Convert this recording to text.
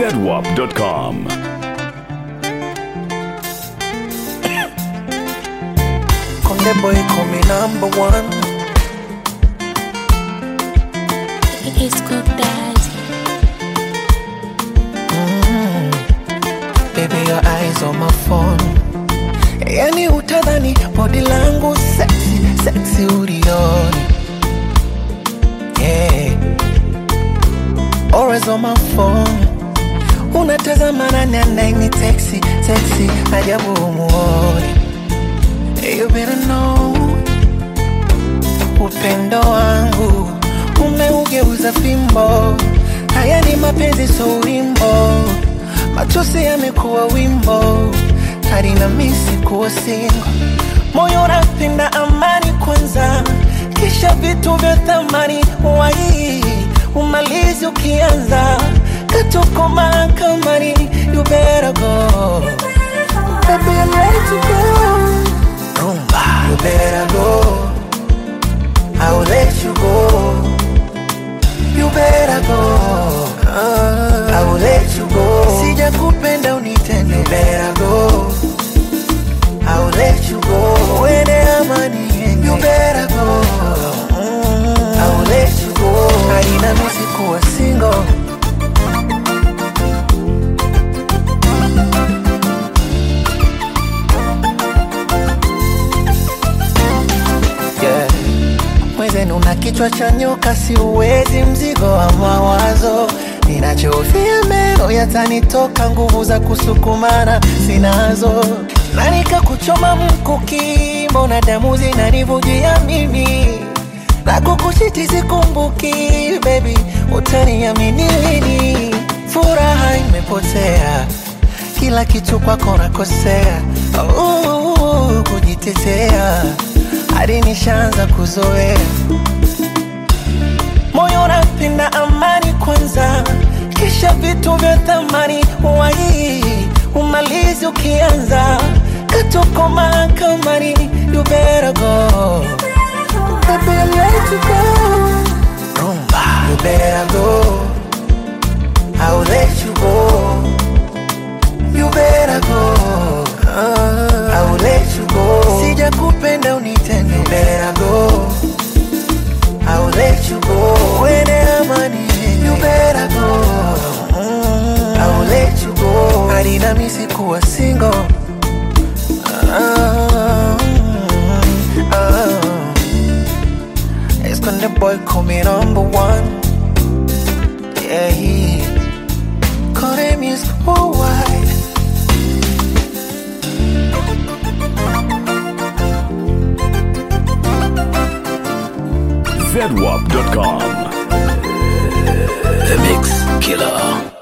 zedwap.com. Konde boy call me number one. It's good daddy. Baby, your eyes on my phone. Yani utadhani body langu sexy, sexy ulioni. Yeah. Always on my phone. Unatazama nani anaini texi, texi, ajabu umuoni. You better know upendo wangu umeugeuza fimbo. Haya ni mapenzi, so wimbo, machozi yamekuwa wimbo, hadi na misi kuwa singo. Moyo unapenda amani kwanza, kisha vitu vya thamani wai umalizi ukianza katuko mahakamani. You better go, baby, I'm ready to go. Rumba, you better go. I will let you go. You better go. I will let you go. Sija kupenda unitende. You better go. I will let you go. Uende amani yenge. You better go. I will let you go. Haina misi kuwa single. Yeah. Mwenzenu na kichwa cha nyoka, siuwezi mzigo wa mawazo. Ninachofia meno yatanitoka, nguvu za kusukumana sinazo, na nikakuchoma mkuki, mbona damu zinanivujia mimi na kukushiti sikumbuki, baby, utaniamini lini? Furaha imepotea, kila kitu kwako nakosea, uh, kujitetea hadi nishaanza kuzoea moyo unapenda amani kwanza, kisha vitu vya thamani wai umalizi ukianza katuko mahakamani. You better go, baby, I'm ready to go. Rumba, you better go. I will let you go. You better go. I will let you go. Sija kupenda unitende. You better go. I will let you go. Uende amani yenge. You better go. I will let you go. Hadi na misi kuwa single. Ah, ah. It's gonna boy call me number one. Yeah, he call him his worldwide. zedwap.com. The Mix Killer.